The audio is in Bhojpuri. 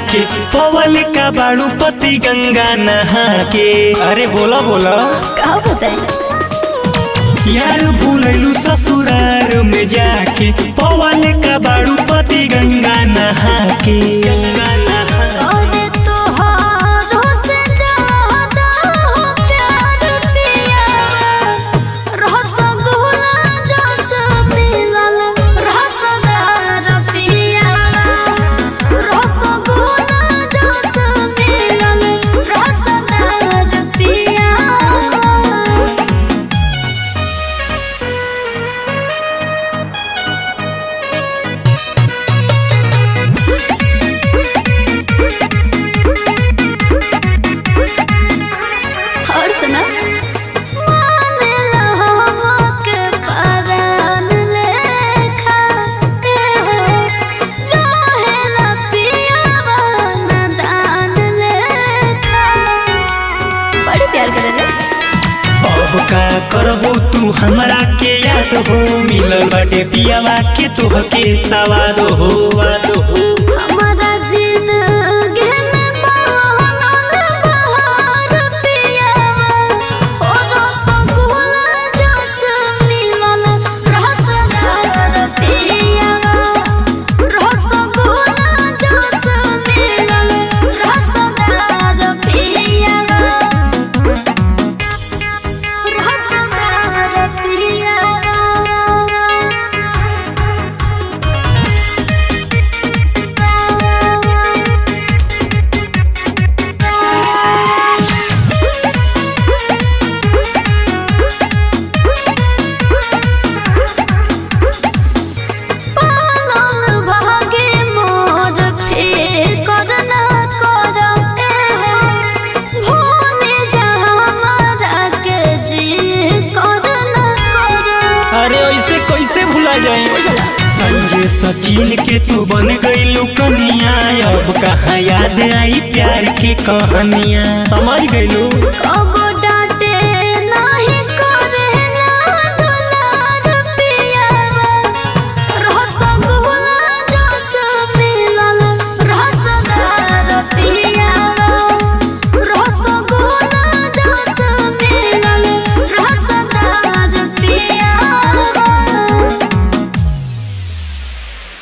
जाके पवल का बाड़ू पति गंगा नहा के अरे बोला बोला का बताए यार भूलैलू ससुरार में जाके पवल का बाड़ू पति गंगा नहा के गंगा नहा अरे तोहारो से ज्यादा हो प्यार पिया रसगुल्ला जस मिलल रसदार पिया रसगुल्ला जस मिलल रसदार पिया और सुना मानेला के परान लेखा के हो रहेला पियावा दान लेखा बड़ी प्यार करेला अब का करबू तू हमरा के याद हो मिलल बाटे पियावा के तोहके सवाद हो वाद हो हमारा जिंदगी में बहनल बहार पियावा हो रसगुल्ला जस मिलल रसदार पियावा रसगुल्ला जस मिलल रसदार पियावा रसदार पालन भागे मोर फिकर न करते हो भूले जा हमारा के जी कर न कर अरे ऐसे कैसे भुला जाए संजय सचिन के तू बन गईलू कनिया अब कहाँ याद आई प्यार की कहानियाँ समझ गईलू कब